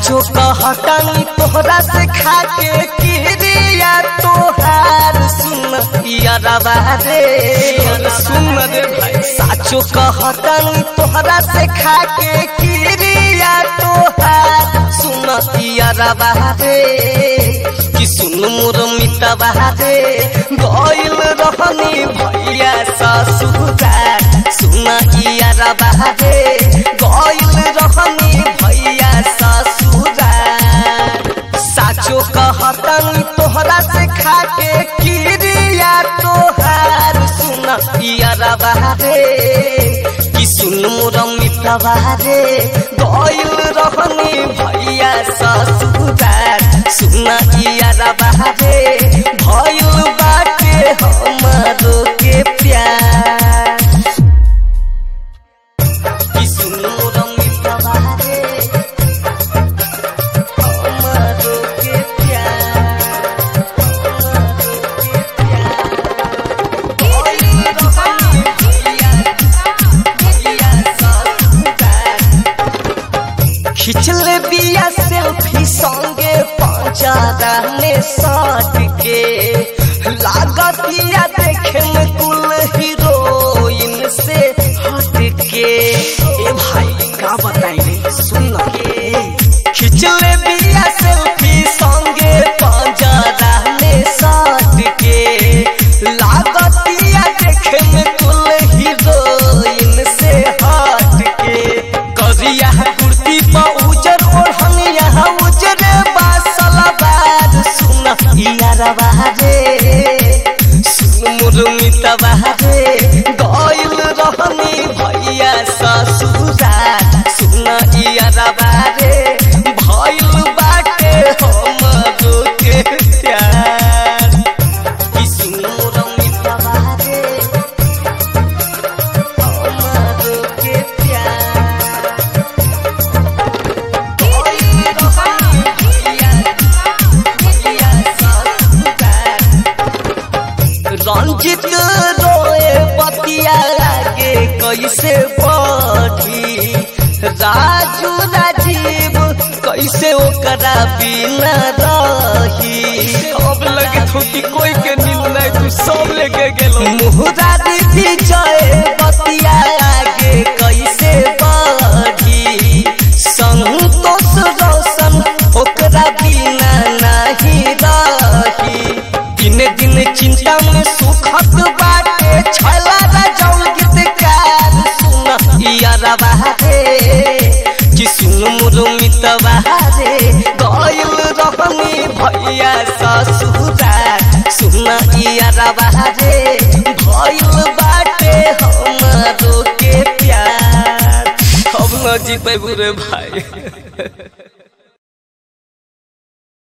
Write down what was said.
साचो कहतनी तोहरा से खा के किरिया तोहार सुन यारवा रे सुन रे भाई साचो कहतनी तोहरा से खा के किरिया तोहार सुन यारवा रे कि सुन मोर मितवा रे गइल रहनी भैया ससुरार सुन यारवा रे गइल रहनी भैया ससुरार साचो कहतनी तोहरा से खा के किरिया तोहार सुन यारवा रे कि सुन मोर मितवा रे गइल रहनी भैया ससुरार सुन यारवा रे भइल बाटे हमरो के प्यार कि सुन मोर मितवा रे हमरो के प्यार खिचले बिया सेल्फी संगे पंचारा में सट के लागतिया देखे में कुल हीरोइन से हट के ए भाई का बताई रे सुन के खिचले बिया सेल्फी संगे पंचारा में सट के लागतिया देखे में कुल हीरोइन से हट के करिया कुर्ती पर उजर ओढ़निया उजर बासला बार सुन यारवा रे सुन मुरमितवा रे गइल रहनी भैया ससुरार सुन यारवा रे भइल बाटे हमरो के प्यार कि सुन मुरमितवा रे हमरो के प्यार रंजित रोए बतिया लागे कैसे बढ़ी राजू राजीव कैसे ओकरा बिना रही अब लगे तो कि कोई के नींद नहीं तू सब लेके गेलो मुहरारी विजय बतिया लागे कैसे बढ़ी संतोष रोशन ओकरा बिना नहीं रही दिन दिन चिंता में सुखत बाटे छला राजौल गीतकार सुन यारवा रे कि सुन मुरमितवा रे गइल रहनी भैया ससुरार सुन यारवा रे भइल बाटे हमरो के प्यार अब न जी पे बुरे भाई